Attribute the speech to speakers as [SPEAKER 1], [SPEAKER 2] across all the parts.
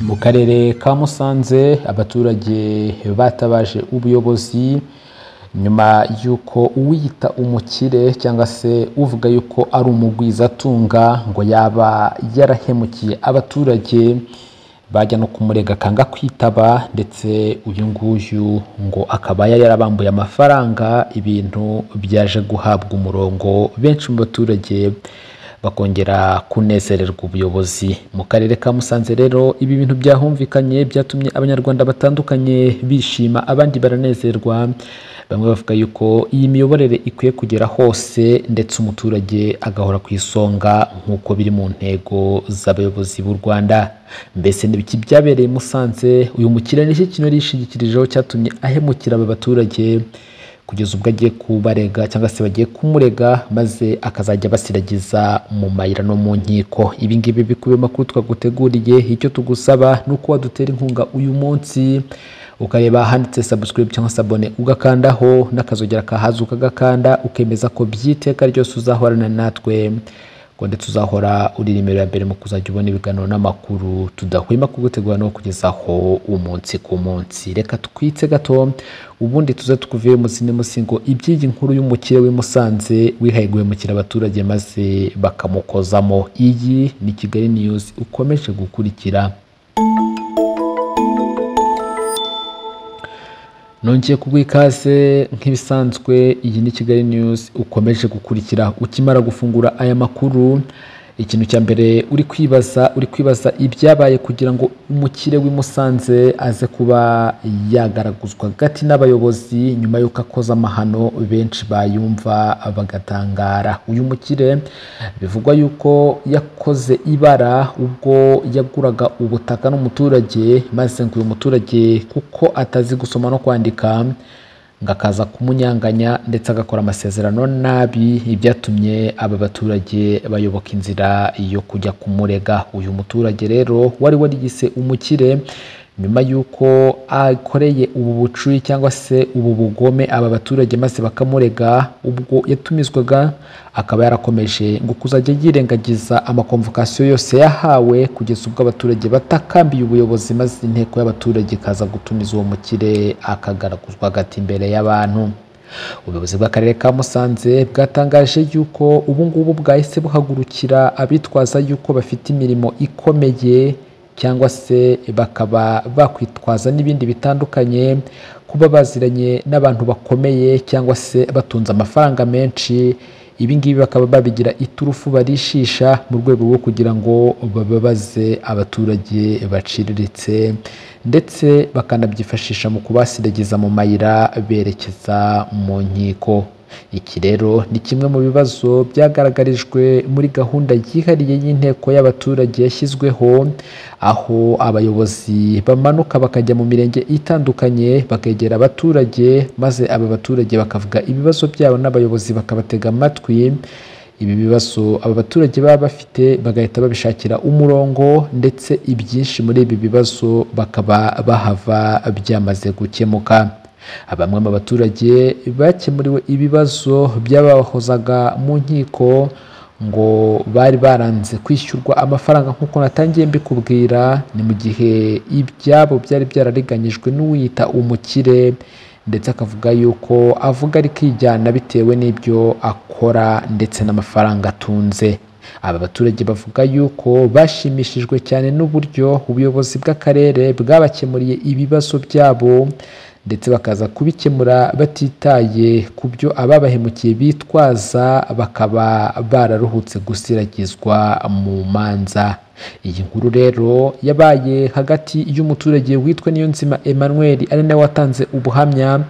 [SPEAKER 1] mu karere ka musanze abaturage batabaje ubuyobozi nyuma y'uko uwiyita umukire cyangwa se uvuga yuko ari umugwizatunga ngo yaba yarahemukiye abaturage bajya no kumurega akanga kwitaba ndetse uyu nguyu ngo akaba yari yarabambuye amafaranga ibintu byaje guhabwa umurongo benshi mu baturage bakongera kunezererwa ubuyobozi mu karere ka musanze rero ibi bintu byahumvikanye byatumye abanyarwanda batandukanye bishima abandi baranezerwa bamwe bavuga yuko iyi miyoborere ikwiye kugera hose ndetse umuturage agahora ku isonga nk'uko biri mu ntego z'abayobozi b'u rwanda mbese n'ibiki byabereye musanze uyu mukiriya nicyo kintu yari yishingikirijeho cyatumye ahemukira aba baturage kugeza ubwo agiye kubarega cyangwa se bagiye kumurega maze akazajya abasiragiza mu mayira no mu nkiko ibi ngibi bikubiye amakuru twaguteguriye icyo tugusaba ni uko wadutera inkunga uyu munsi ukareba ahanditse subscribe cyangwa se abone ugakandaho n'akazogera kahaza ukagakanda ukemeza ko by'iteka ryose uzahorana natwe ngo ndetse uzahora uri nimero ya mbere mu kuzajya ubona ibiganiro n'amakuru tudahwema kugutegura no kugezaho umunsi ku munsi reka twitse gato ubundi tuze tukuvuye munsi n'imunsi ngo iby'iyi nkuru y'umukire w'i Musanze wihaye guhemukira abaturage maze bakamukozamo iyi ni Kigali News ukomeje gukurikira nongeye kubwa ikaze nk'ibisanzwe iyi ni kigali news ukomeje gukurikira ukimara gufungura aya makuru ikintu cya mbere uri kwibaza uri kwibaza ibyabaye kugira ngo umukire w'i Musanze aze kuba yagaraguzwa hagati n'abayobozi nyuma y'uko akoze amahano benshi bayumva bagatangara uyu mukire bivugwa yuko yakoze ibara ubwo yaguraga ubutaka n'umuturage maze ngo uyu muturage kuko atazi gusoma no kwandika ngo akaza kumunyanganya ndetse agakora amasezerano nabi ibyatumye aba baturage bayoboka inzira yo kujya kumurega uyu muturage rero wari warigise umukire nyuma y'uko akoreye ubu bucuyi cyangwa se ubu bugome aba baturage maze bakamurega ubwo yatumizwaga akaba yarakomeje ngo kuzajya yirengagiza amakomvokasiyo yose yahawe kugeza ubwo abaturage batakambiye ubuyobozi maze inteko y'abaturage ikaza gutumiza uwo mukire akagaraguzwa hagati imbere y'abantu ubuyobozi bw'akarere ka musanze bwatangaje yuko ubu ngubu bwahise buhagurukira abitwaza yuko bafite imirimo ikomeye cyangwa se bakaba bakwitwaza n'ibindi bitandukanye kuba baziranye n'abantu bakomeye cyangwa se batunze amafaranga menshi ibi ngibi bakaba babigira iturufu barishisha mu rwego rwo kugira ngo bababaze abaturage baciriritse ndetse bakanabyifashisha mu kubasiragiza mu mayira berekeza mu nkiko iki rero ni kimwe mu bibazo byagaragarijwe muri gahunda yihariye y'inteko y'abaturage yashyizweho aho abayobozi bamanuka bakajya mu mirenge itandukanye bakegera abaturage maze aba baturage bakavuga ibibazo byabo n'abayobozi bakabatega amatwi ibi bibazo aba baturage baba bafite bagahita babishakira umurongo ndetse ibyinshi muri ibi bibazo bakaba bahava byamaze gukemuka bamwe mu baturage bakemuriwe ibibazo byabahozaga mu nkiko ngo bari baranze kwishyurwa amafaranga nk'uko natangiye mbikubwira ni mu gihe ibyabo byari byarariganyijwe n'uwiyita umukire ndetse akavuga yuko avuga ari kwijyana bitewe n'ibyo akora ndetse n'amafaranga atunze aba baturage bavuga yuko bashimishijwe cyane n'uburyo ubuyobozi bw'akarere bwabakemuriye ibibazo byabo ndetse bakaza kubikemura batitaye ku byo ababahemukiye bitwaza bakaba bararuhutse gusiragizwa mu manza iyi nkuru rero yabaye hagati y'umuturage witwa niyonzima emmanuel ari nawe watanze ubuhamya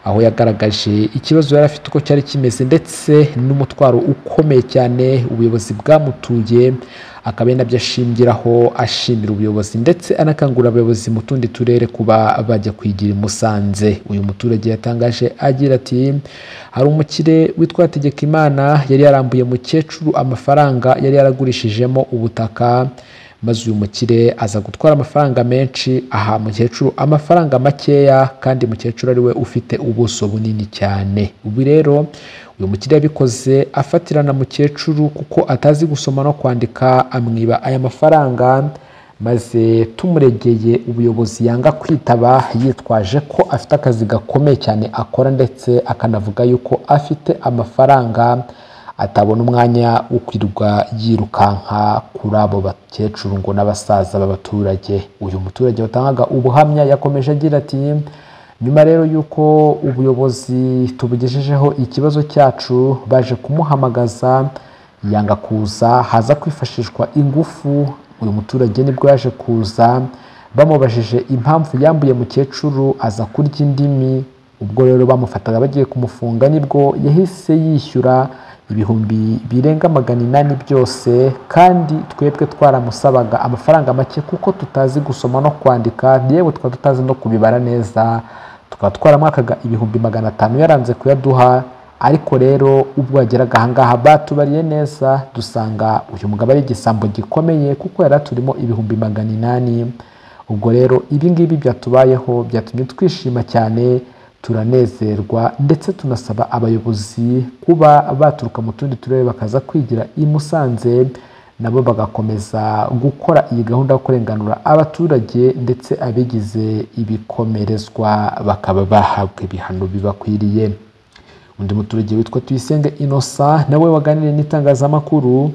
[SPEAKER 1] aho yagaragaje ikibazo yari afite uko cyari kimeze ndetse n'umutwaro ukomeye cyane ubuyobozi bwamutuye akaba ari nabyo ashingiraho ashimira ubuyobozi ndetse anakangurira abayobozi mu tundi turere kuba bajya kwigira i Musanze uyu muturage yatangaje agira ati hari umukire witwa Hategekimana yari yarambuye mukecuru amafaranga yari yaragurishijemo ubutaka maze uyu mukire aza gutwara amafaranga menshi aha mukecuru amafaranga makeya kandi mukecuru ariwe ufite ubuso bunini cyane ubu rero uyu mukire yabikoze afatirana mukecuru kuko atazi gusoma no kwandika amwiba aya mafaranga maze tumuregeye ubuyobozi yanga kwitaba yitwaje ko afite akazi gakomeye cyane akora ndetse akanavuga yuko afite amafaranga atabona umwanya wo kwirirwa yirukanka kuri abo bakecuru ngo n'abasaza b'abaturage uyu muturage watangaga ubuhamya yakomeje agira ati nyuma rero y'uko ubuyobozi tubugejejeho ikibazo cyacu baje kumuhamagaza yanga kuza haza kwifashishwa ingufu uyu muturage nibwo yaje kuza bamubajije impamvu yambuye mukecuru aza kurya indimi ubwo rero bamufataga bagiye kumufunga nibwo yahise yishyura ibihumbi birenga magana inani byose kandi twebwe twaramusabaga amafaranga make kuko tutazi gusoma no kwandika yewe tukaba tutazi no kubibara neza tukaba twaramwakaga ibihumbi magana atanu yaranze kuyaduha ariko rero ubwo yageraga ahangaha batubariye neza dusanga uyu mugabo ari igisambo gikomeye kuko yari aturimo ibihumbi magana inani ubwo rero ibi ngibi byatubayeho byatumye twishima cyane turanezerwa ndetse tunasaba abayobozi kuba baturuka mu tundi turere bakaza kwigira i Musanze nabo bagakomeza gukora iyi gahunda yo kurenganura abaturage ndetse abigize ibikomerezwa bakaba bahabwa ibihano bibakwiriye undi muturage witwa tuyisenge innocent nawe waganiriye n'itangazamakuru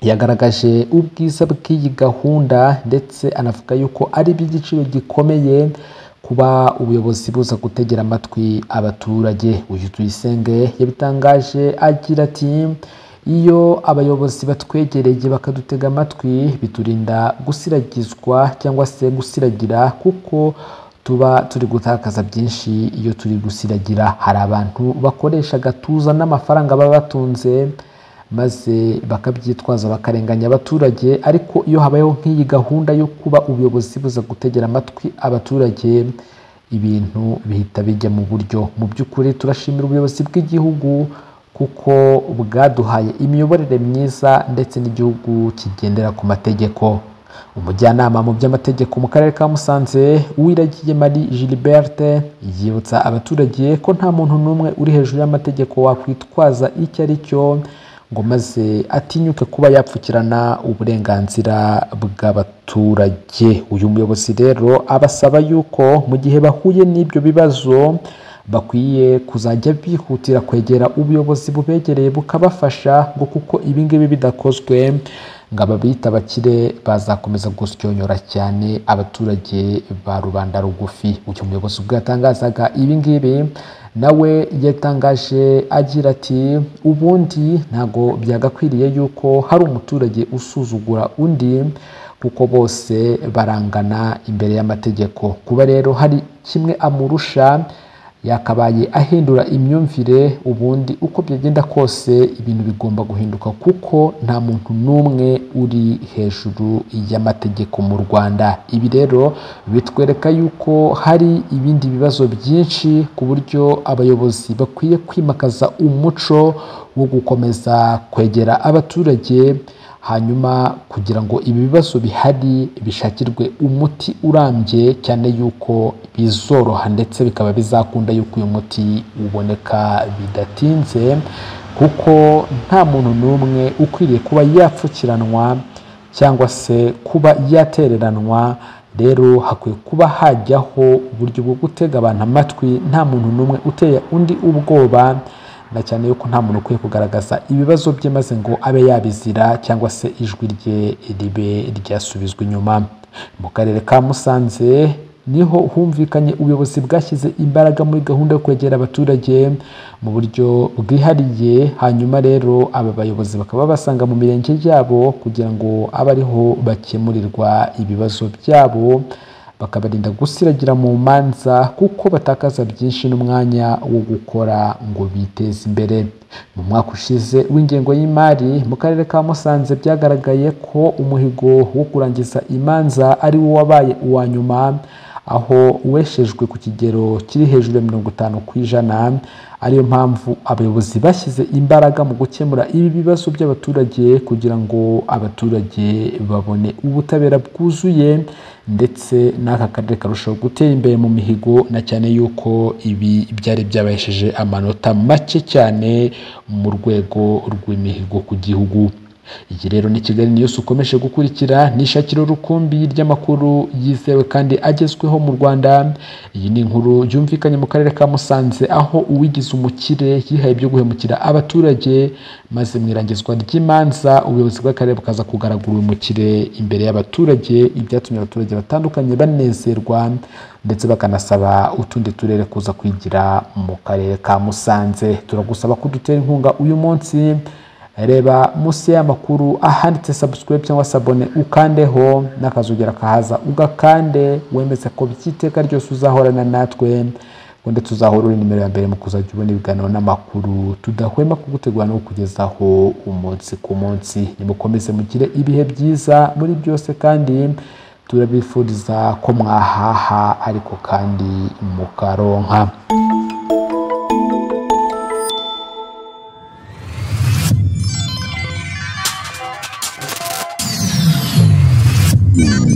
[SPEAKER 1] yagaragaje ubwiza bw'iyi gahunda ndetse anavuga yuko ari iby'igiciro gikomeye kuba ubuyobozi buza gutegera amatwi abaturage uyu tuyisenge yabitangaje agira ati iyo abayobozi batwegereye bakadutega amatwi biturinda gusiragizwa cyangwa se gusiragira kuko tuba turi gutakaza byinshi iyo turi gusiragira hari abantu bakoresha agatuza n'amafaranga baba batunze maze bakabyitwaza bakarenganya abaturage ariko iyo habayeho nk'iyi gahunda yo kuba ubuyobozi buza gutegera amatwi abaturage ibintu bihita bijya mu buryo mu by'ukuri turashimira ubuyobozi bw'igihugu kuko bwaduhaye imiyoborere myiza ndetse n'igihugu kigendera ku mategeko umujyanama mu by'amategeko mu karere ka musanze uwiragiye marie gilberte yibutsa abaturage ko nta muntu n'umwe uri hejuru y'amategeko wakwitwaza icyo ari cyo ngo maze atinyuke kuba yapfukirana uburenganzira bw'abaturage uyu muyobozi rero abasaba yuko mu gihe bahuye n'ibyo bibazo bakwiye kuzajya bihutira kwegera ubuyobozi bubegereye bukabafasha ngo kuko ibingibi bidakozwe ngo ababita abakire bazakomeza gusyonyora cyane abaturage ba rubanda rugufi uyu muyobozi ubwo yatangazaga ibingibi nawe yatangaje agira ati ubundi ntago byagakwiriye yuko hari umuturage usuzugura undi kuko bose barangana imbere y'amategeko kuba rero hari kimwe amurusha yakabaye ahindura imyumvire ubundi uko byagenda kose ibintu bigomba guhinduka kuko nta muntu n'umwe uri hejuru y'amategeko mu rwanda ibi rero bitwereka yuko hari ibindi bibazo byinshi ku buryo abayobozi bakwiye kwimakaza umuco wo gukomeza kwegera abaturage hanyuma kugira ngo ibi bibazo bihari bishakirwe umuti urambye cyane yuko bizoroha ndetse bikaba bizakunda yuko uyu muti uboneka bidatinze kuko nta muntu n'umwe ukwiriye kuba yapfukiranwa cyangwa se kuba yatereranwa rero hakwiye kuba hajyaho uburyo bwo gutega abantu amatwi nta muntu n'umwe uteye undi ubwoba na cyane yuko nta muntu ukwiye kugaragaza ibibazo bye maze ngo abe yabizira cyangwa se ijwi rye ribe ryasubizwa inyuma mu karere ka musanze niho humvikanye ubuyobozi bwashyize imbaraga muri gahunda yo kwegera abaturage mu buryo bwihariye hanyuma rero aba bayobozi bakaba basanga mu mirenge yabo kugira ngo abe ariho bakemurirwa ibibazo byabo bakabarinda gusiragira mu manza kuko batakaza byinshi n'umwanya wo gukora ngo biteze imbere mu mwaka ushize w'ingengo y'imari mu karere ka musanze byagaragaye ko umuhigo wo kurangiza imanza ari wo wabaye uwa nyuma aho uweshejwe ku kigero kiri hejuru ya mirongo itanu ku ijana ariyo mpamvu abayobozi bashyize imbaraga mu gukemura ibi bibazo by'abaturage kugira ngo abaturage babone ubutabera bwuzuye ndetse n'aka karere karushaho gutera imbere mu mihigo na cyane yuko ibi byari byabahesheje amanota make cyane mu rwego rw'imihigo ku gihugu iyi rero ni kigali niyusi ukomeje gukurikira ni ishakiro rukumbi ry'amakuru yizewe kandi agezweho mu rwanda iyi ni inkuru yumvikanye mu karere ka musanze aho uwigize umukire yihaye ibyo guhemukira abaturage maze mu irangizwa ry'imanza ubuyobozi bw'akarere bukaza kugaragura uyu mukire imbere y'abaturage ibyatumye abaturage batandukanye banezerwa ndetse bakanasaba utundi turere kuza kwigira mu karere ka musanze turagusaba kudutera inkunga uyu munsi reba munsi y'amakuru ahanditse subscribe cyangwa se abone ukandeho n'akazugera kahaza ugakande wemeze ko by'iteka ryose uzahorana natwe ngo ndetse uzahora uri nimero ya mbere mu kuzajya ubona ibiganiro n'amakuru tudahwema kugutegura no kukugezaho umunsi ku munsi nimukomeze mugire ibihe byiza muri byose kandi turabifuriza ko mwahaha ariko kandi mukaronka
[SPEAKER 2] Yeah.